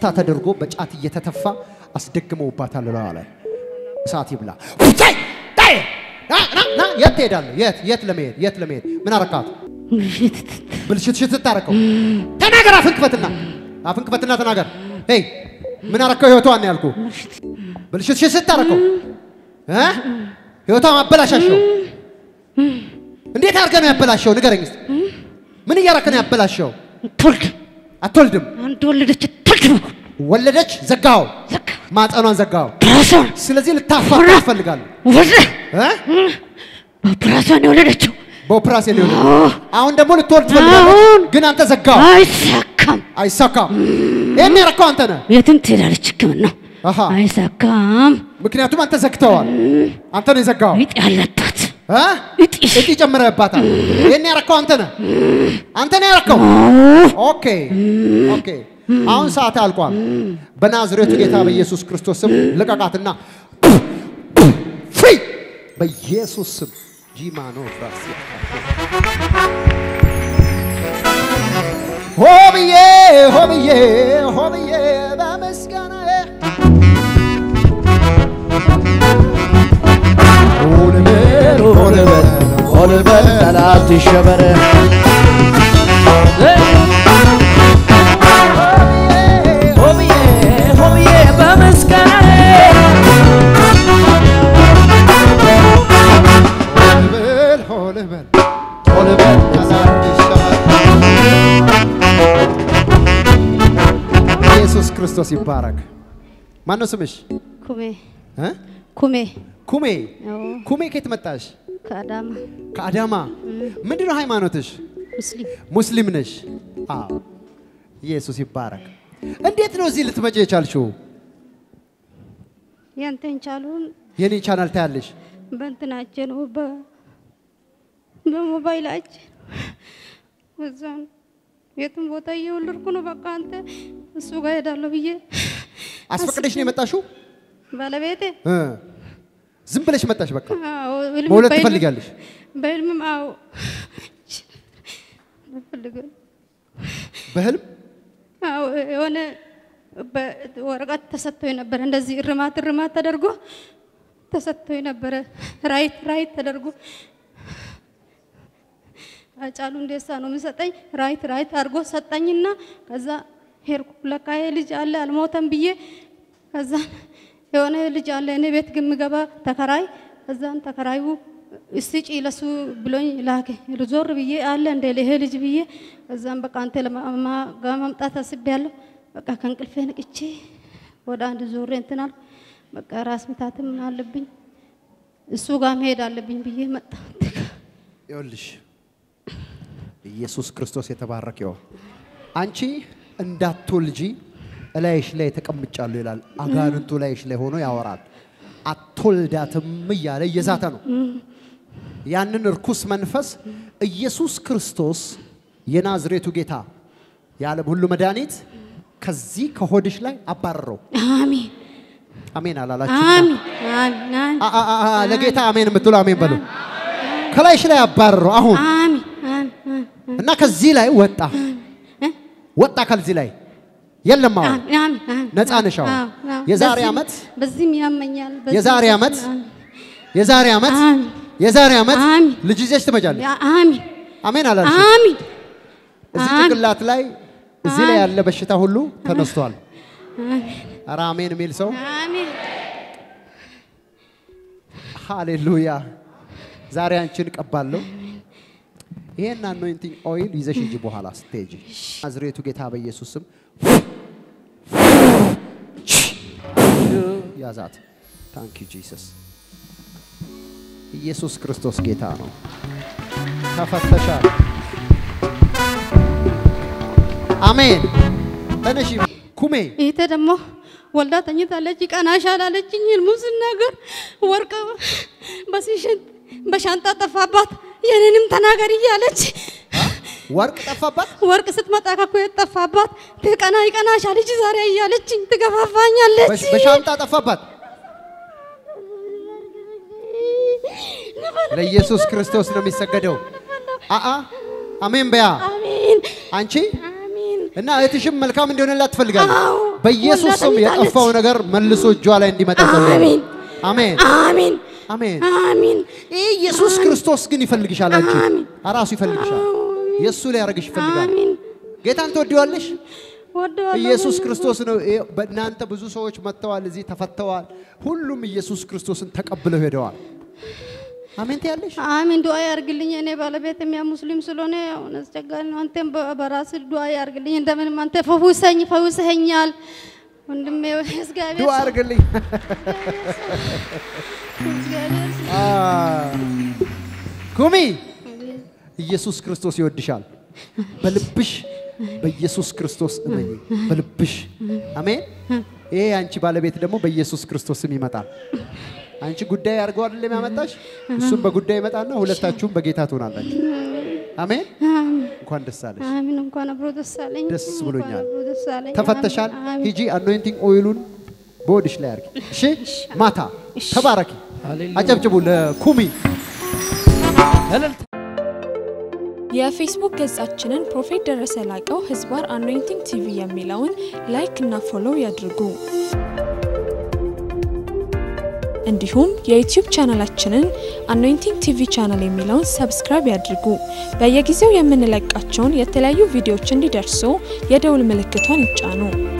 ፌስታ ተደርጎ በጫት እየተተፋ አስደግመውባታል። ለዋ ላይ እሳት ይብላ። ውይ! ዳይ! ና ና ና የት ትሄዳለህ? የት የት ለመሄድ የት ለመሄድ ምን አረካት? ብልሽት ሽት ታረከው። ተናገር፣ አፍን ክፈትና አፍን ክፈትና ተናገር። ሄይ ምን አረከው? ህይወቷን ነው ያልኩህ። ብልሽት ሽት ታረከው እ ህይወቷን አበላሻሸው። እንዴት አድርገህ ነው ያበላሸው? ንገረኝ እስቲ። ምን እያረከ ነው ያበላሸው? ትወልድ አትወልድም። አንድ ወለደች ትወልድ ወለደች፣ ዘጋኸው፣ ዘጋ ማፀኗን ዘጋኸው። ራሷን ስለዚህ ልታፋታ ትፈልጋለህ ወለ እ በራሷን የወለደችው በኦፕራሲዮን ሊሆን አሁን ደግሞ ልትወልድ ትፈልጋለህ፣ አሁን ግን አንተ ዘጋኸው። አይሳካም። አይሳካም። ይሄን ያረከው አንተ ነህ። የትም ትሄዳለች ሕክምና አሃ አይሳካም። ምክንያቱም አንተ ዘግተዋል። አንተ ነው የዘጋኸው። እጢ ያለባት እ? እጢ እጢ ጨምረህባታል። ይሄን ያረከው አንተ ነህ። አንተ ነህ ያረከው። ኦኬ ኦኬ። አሁን ሰዓት አልቋል። በናዝሬቱ ጌታ በኢየሱስ ክርስቶስ ስም ልቀቃትና ፍሪ በኢየሱስ ስም ጂማኖ ፍራስ ሆብዬ ሆብዬ ሆብዬ በምስጋና ሆልበል ሆልበል ሆልበል ጠላት ይሸበር ሆብዬ ሆብዬ በምስጋና ሆልበል ሆልበል ሆልበል ጠላት ይሸበር። ኢየሱስ ክርስቶስ ይባረክ። ማነው ስምሽ? ኩሜ እ? ኩሜ ኩሜ አዎ፣ ኩሜ ከየት መጣሽ? ከአዳማ ከአዳማ። ምንድን ነው ሃይማኖትሽ? ሙስሊም ሙስሊም ነሽ? አዎ። ኢየሱስ ይባረክ። እንዴት ነው እዚህ ልትመጪ የቻልሽው? ያንተን ቻሉን የኔ ቻናል ታያለሽ? በእንትናችን ነው በ- በሞባይላችን እዛም የትም ቦታ እየወለድኩ ነው። በቃ አንተ እሱ ጋር ሄዳለሁ ብዬ አስፈቅደሽ ነው የመጣሽው? ባለቤቴ እ። ዝም ብለሽ መጣሽ? በቃ አዎ፣ ህልም መውለድ በህልም- ትፈልጊያለሽ? በህልምም አዎ እፈልጋለሁ። በህልም አዎ የሆነ በወረቀት ተሰጥቶ ነበረ። እንደዚህ እርማት እርማት ተደርጎ ተሰጥቶ ነበረ። ራይት ራይት ተደርጎ አጫሉ እንዴሳ ነው የሚሰጠኝ። ራይት ራይት አድርጎ ሰጠኝና ከዛ ሄድኩ። ለካ ይሄ ልጅ አለ አልሞተም ብዬ ከዛ የሆነ ልጅ አለ እኔ ቤት ግን የምገባ ተከራይ ከዛን ተከራዩ እስቲ ለሱ ብሎኝ ላከ። ዞር ብዬ አለ እንደ ይሄ ልጅ ብዬ ከዛም በቃ አንተ ለማማ ጋር መምጣት አስቤያለሁ። በቃ ከእንቅልፌ ነቅቼ ወደ አንድ ዞሬ እንትን አልኩ። በቃ ራስ ምታትም አለብኝ እሱ ጋር መሄድ አለብኝ ብዬ መጣ። ይኸውልሽ ኢየሱስ ክርስቶስ የተባረከ ይሁን። አንቺ እንዳትወልጂ እላይሽ ላይ ተቀምጫለሁ ይላል። አጋንንቱ ላይሽ ላይ ሆኖ ያወራል። አትወልዳትም እያለ እየዛተ ነው። ያንን እርኩስ መንፈስ ኢየሱስ ክርስቶስ የናዝሬቱ ጌታ የዓለም ሁሉ መድኃኒት ከዚህ ከሆድሽ ላይ አባረረው። አሜን አሜን አላላችሁ? አሜን አሜን አሜን አ- አ- አ- አ- ለጌታ አሜን የምትሉ አሜን በሉ። ከላይሽ ላይ አባረረው አሁን አሜን አሜን እና ከዚህ ላይ ወጣ ወጣ ከዚህ ላይ የለም አሁን አሜን አሜን አሜን ነፃ ነሽ አሁን። አዎ፣ አዎ። የዛሬ በዚህም- ዓመት በዚህም ያመኛል። በዚህም- የዛሬ ዓመት የዛሬ ዓመት አሜን የዛሬ ዓመት አሜን። ልጅ ይዘሽ ትመጫለሽ። ያ- አሜን አሜን አላልሽ? አሜን እዚህ አሜን። ጭንቅላት ላይ እዚህ ላይ ያለ በሽታ ሁሉ ተነስቷል። ኧረ አሜን የሚል ሰው አሜን ሃሌሉያ። ዛሬ አንቺን ቀባለሁ። ይሄን አኖይንቲንግ ኦይል ይዘሽ ሂጂ በኋላ ስትሄጂ። ናዝሬቱ ጌታ በኢየሱስ ስም ያዛት። ታንክ ዩ ጂሰስ። ኢየሱስ ክርስቶስ ጌታ ነው። ተፈተሻል። አሜን። ተነሺ ኩሜ ይሄ ደግሞ ወልዳ ተኝታለች። ቀናሻል አለችኝ። ህልሙ ስናገር ወርቅ በሲሽንት በሻንጣ ጠፋባት። የኔንም ተናገር እያለች ወርቅ ጠፋባት። ወርቅ ስትመጣ ከኩዌት ጠፋባት። ትቀና ይቀናሻል ልጅ ዛሬ እያለችኝ ትገፋፋኛለች። በሽ- በሻንጣ ጠፋባት። ለኢየሱስ ክርስቶስ ነው የሚሰገደው። አአ አሜን በያ አሜን አንቺ አሜን። እና እህትሽም መልካም እንዲሆንላት ትፈልጋለች። አዎ በኢየሱስ ስም ወልዳ የጠፋው ነገር መልሶ እጇ ላይ እንዲመጣ ጸልያለሁ። አሜን አሜን አሜን አሜን። አሜን ይህ ኢየሱስ ክርስቶስ ግን ይፈልግሻል። አንቺ አሜን። ራሱ ይፈልግሻል። የእሱ ላይ ያደርግሽ ይፈልጋል። አሜን ጌታን ትወዲዋለሽ? ወደዋለሁ ኢየሱስ ክርስቶስ ነው። ይኸው በእናንተ ብዙ ሰዎች መጥተዋል፣ እዚህ ተፈተዋል። ሁሉም ኢየሱስ ክርስቶስን ተቀብለው ሄደዋል። አሜን ትያለሽ? አሚን ዱዓ ያርግልኝ። እኔ ባለቤት የሚያ ሙስሊም ስለሆነ አሁን አስቸጋሪ ነው። አንተም በ- በራስህ ዱዓ ያርግልኝ። እንደምንም አንተ ፈውሰኝ፣ ፈውሰኸኛል ወንድሜ። እግዚአብሔር ዱዓ አድርግልኝ። እግዚአብሔር አ፣ ኩሚ ኢየሱስ ክርስቶስ ይወድሻል። በልብሽ በኢየሱስ ክርስቶስ እመኝ። በልብሽ አሜን። ይሄ አንቺ ባለቤት ደግሞ በኢየሱስ ክርስቶስም ይመጣል። አንቺ ጉዳይ አድርገው አይደለም ያመጣሽ፣ እሱም በጉዳይ ይመጣና ሁለታችሁም በጌታ ትሆናላችሁ። አሜን። እንኳን ደስ አለሽ። አሚን። እንኳን አብሮ ደስ አለኝ። ደስ እንኳን ብሎኛል። አብሮ ደስ አለኝ። ተፈተሻል። አሚን። ሂጂ አኖይንቲንግ ኦይሉን በወድሽ ላይ አድርጊ። እሺ፣ ማታ ተባረኪ። ሃሌሉያ። አጨብጭቡ ለኩሚ። እልልታ የፌስቡክ ገጻችንን ፕሮፌት ደረሰ ላቀው ህዝባር አኖይንቲንግ ቲቪ የሚለውን ላይክ እና ፎሎው ያድርጉ። እንዲሁም የዩቲዩብ ቻናላችንን አኖይንቲንግ ቲቪ ቻናል የሚለውን ሰብስክራይብ ያድርጉ። በየጊዜው የምንለቃቸውን የተለያዩ ቪዲዮዎች እንዲደርሱ የደውል ምልክቷን ይጫኑ።